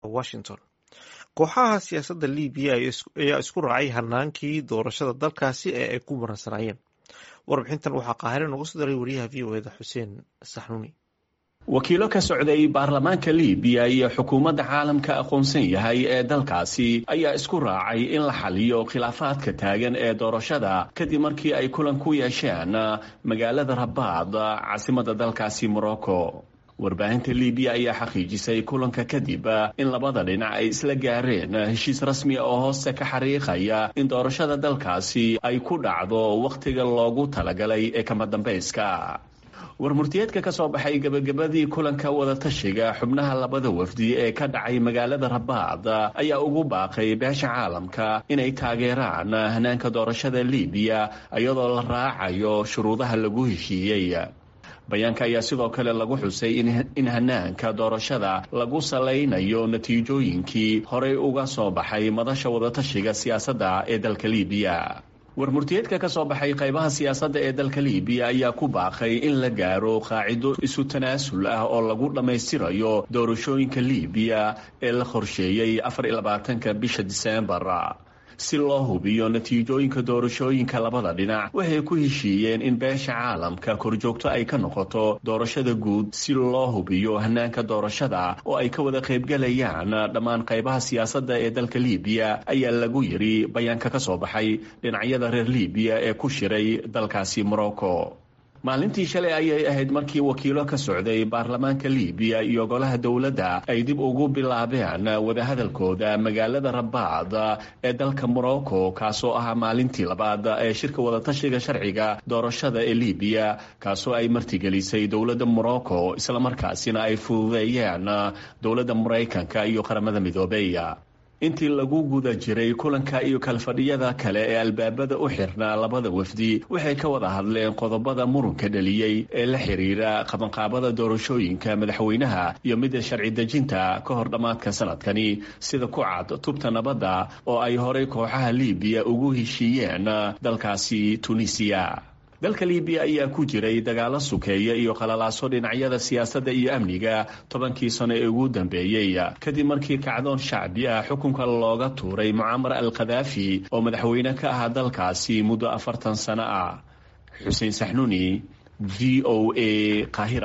washington kooxaha siyaasadda libiya ayaa isku raacay hanaankii doorashada dalkaasi ee ay ku maransanaayeen warbixintan waxaa qaahire nooga soo daray wariyaha v o eda xuseen saxnuuni wakiilo ka socday baarlamaanka libiya iyo xukuumadda caalamka aqoonsan yahay ee dalkaasi ayaa isku raacay in la xaliyo khilaafaadka taagan ee doorashada kadib markii ay kulan ku yeesheen magaalada rabaad caasimadda dalkaasi morocco warbaahinta libiya ayaa xaqiijisay kulanka kadib in labada dhinac ay isla gaareen heshiis rasmi oo hoose ka xariiqaya in doorashada dalkaasi ay ku dhacdo wakhtiga loogu talagalay ee kama dambayska warmurtiyeedka ka soo baxay gebagabadii kulanka wadatashiga xubnaha labada wafdi ee ka dhacay magaalada rabaad ayaa ugu baaqay beesha caalamka inay taageeraan hanaanka doorashada libiya iyadoo la raacayo shuruudaha lagu heshiiyey bayaanka ayaa sidoo kale lagu xusay in hanaanka doorashada lagu salaynayo natiijooyinkii horey uga soo baxay madasha wadatashiga siyaasadda ee dalka libiya warmurtiyeedka ka soo baxay qaybaha siyaasadda ee dalka libiya ayaa ku baaqay in la gaaro qaacido isu tanaasul ah oo lagu dhammaystirayo doorashooyinka libiya ee la qorsheeyey afar iyo labaatanka bisha diseembar si loo hubiyo natiijooyinka doorashooyinka labada dhinac waxay ku heshiiyeen in beesha caalamka korjoogto ay ka noqoto doorashada guud si loo hubiyo hanaanka doorashada oo ay ka wada qaybgalayaan dhammaan qaybaha siyaasadda ee dalka libiya ayaa lagu yidhi bayaanka ka soo baxay dhinacyada reer libiya ee ku shiray dalkaasi morocco maalintii shalay ayay ahayd markii wakiilo ka socday baarlamaanka libiya iyo golaha dowladda ay dib ugu bilaabeen wadahadalkooda magaalada rabaad ee dalka morocco kaasoo ahaa maalintii labaad ee shirka wadatashiga sharciga doorashada ee libiya kaasoo ay martigelisay dowladda morocco islamarkaasina ay fududeeyeen dowladda maraykanka iyo qaramada midoobey intii lagu guda jiray kulanka iyo kalfadhiyada kale ee albaabada u xirnaa labada wafdi waxay ka wada hadleen qodobada murunka dhaliyey ee la xiriira qabanqaabada doorashooyinka madaxweynaha iyo midda sharci dejinta ka hor dhammaadka sanadkani sida ku cad tubta nabadda oo ay horay kooxaha libiya ugu heshiiyeen dalkaasi tunisiya dalka libiya ayaa ku jiray dagaalo sukeeya iyo qalalaaso dhinacyada siyaasadda iyo amniga tobankii sano ee ugu dambeeyey kadib markii kacdoon shacbi ah xukunka looga tuuray mucamar al khadaafi oo madaxweyne ka ahaa dalkaasi muddo afartan sano ah xuseen saxnuuni v o a qaahira